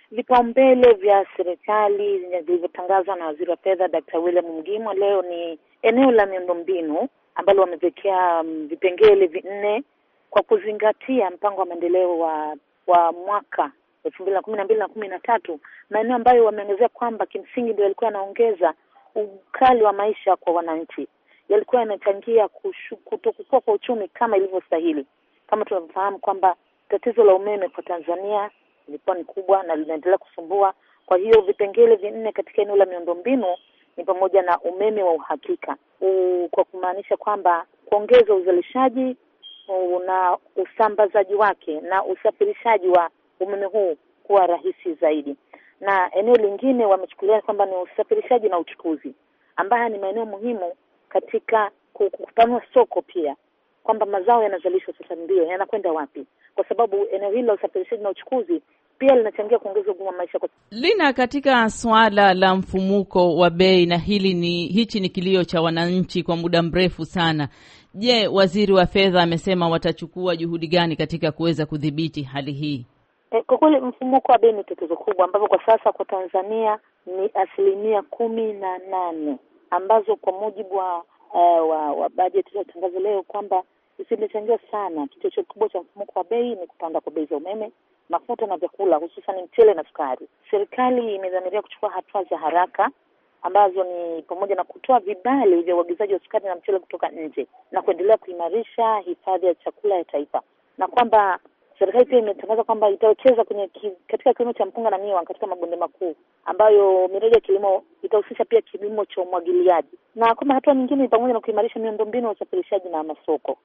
vipaumbele vya serikali vilivyotangazwa na waziri wa fedha Dr. William Mgimo leo ni eneo la miundombinu ambalo wamewekea um, vipengele vinne kwa kuzingatia mpango wa maendeleo wa wa mwaka elfu mbili na kumi na mbili na kumi na tatu, maeneo ambayo wameongezea kwamba kimsingi ndio yalikuwa yanaongeza ukali wa maisha kwa wananchi, yalikuwa yanachangia kutokukua kwa uchumi kama ilivyostahili. Kama tunavyofahamu kwamba tatizo la umeme kwa Tanzania ilikuwa ni kubwa na linaendelea kusumbua. Kwa hiyo vipengele vinne katika eneo la miundombinu ni pamoja na umeme wa uhakika u, kwa kumaanisha kwamba kuongeza uzalishaji na usambazaji wake na usafirishaji wa umeme huu kuwa rahisi zaidi, na eneo lingine wamechukulia kwamba ni usafirishaji na uchukuzi, ambayo ni maeneo muhimu katika kupanua soko pia, kwamba mazao yanazalishwa sasa ndio yanakwenda wapi, kwa sababu eneo hili la usafirishaji na uchukuzi pia linachangia kuongeza ugumu wa maisha kwa... Lina, katika suala la mfumuko wa bei, na hili ni hichi ni kilio cha wananchi kwa muda mrefu sana. Je, waziri wa fedha amesema watachukua juhudi gani katika kuweza kudhibiti hali hii? E, kwa kweli mfumuko wa bei ni tatizo kubwa ambapo kwa sasa kwa Tanzania ni asilimia kumi na nane ambazo kwa mujibu wa uh, wa, wa bajeti iliyotangazwa leo kwamba zimechangia sana. Kichocheo kikubwa cha mfumuko wa bei ni kupanda kwa bei za umeme mafuta na vyakula hususan mchele na sukari. Serikali imedhamiria kuchukua hatua za haraka ambazo ni pamoja na kutoa vibali vya uagizaji wa sukari na mchele kutoka nje na kuendelea kuimarisha hifadhi ya chakula ya taifa, na kwamba serikali pia imetangaza kwamba itawekeza kwenye ki, katika kilimo cha mpunga na miwa katika mabonde makuu, ambayo miradi ya kilimo itahusisha pia kilimo cha umwagiliaji, na kwamba hatua nyingine ni pamoja na kuimarisha miundombinu ya usafirishaji na masoko.